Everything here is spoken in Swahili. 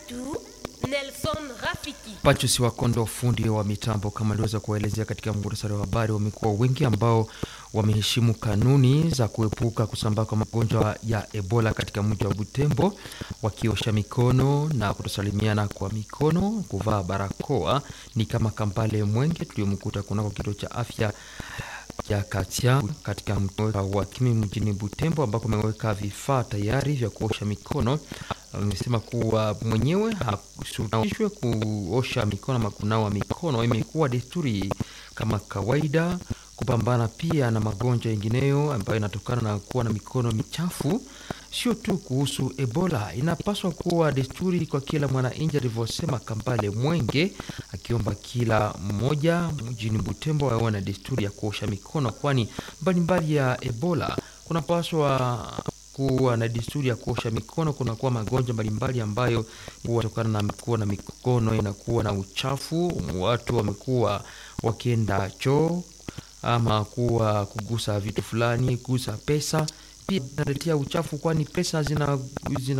wetu Nelson Rafiki. Pachusi wa Kondo, fundi wa mitambo, kama aliweza kuwaelezea katika muhtasari wa habari, wamekuwa wengi ambao wameheshimu kanuni za kuepuka kusambaa kwa magonjwa ya Ebola katika mji wa Butembo, wakiosha mikono na kutosalimiana kwa mikono, kuvaa barakoa. Ni kama Kambale Mwenge tuliyomkuta kunako kituo cha afya ya Katia katika mtaa wa Kimi mjini Butembo, ambapo ameweka vifaa tayari vya kuosha mikono. Amesema kuwa mwenyewe hakushurutishwe kuosha mikono ama kunawa mikono, imekuwa desturi kama kawaida kupambana pia na magonjwa yengineyo ambayo inatokana na kuwa na mikono michafu. Sio tu kuhusu Ebola, inapaswa kuwa desturi kwa kila mwananchi, alivyosema Kambale Mwenge, akiomba kila mmoja mjini Butembo awe na desturi ya kuosha mikono, kwani mbalimbali ya Ebola kunapaswa kuwa na desturi ya kuosha mikono. Kunakuwa magonjwa mbalimbali ambayo kutokana na kuwa na mikono inakuwa na uchafu. Watu wamekuwa wakienda choo ama kuwa kugusa vitu fulani, kugusa pesa pia inaletea uchafu, kwani pesa zina, zina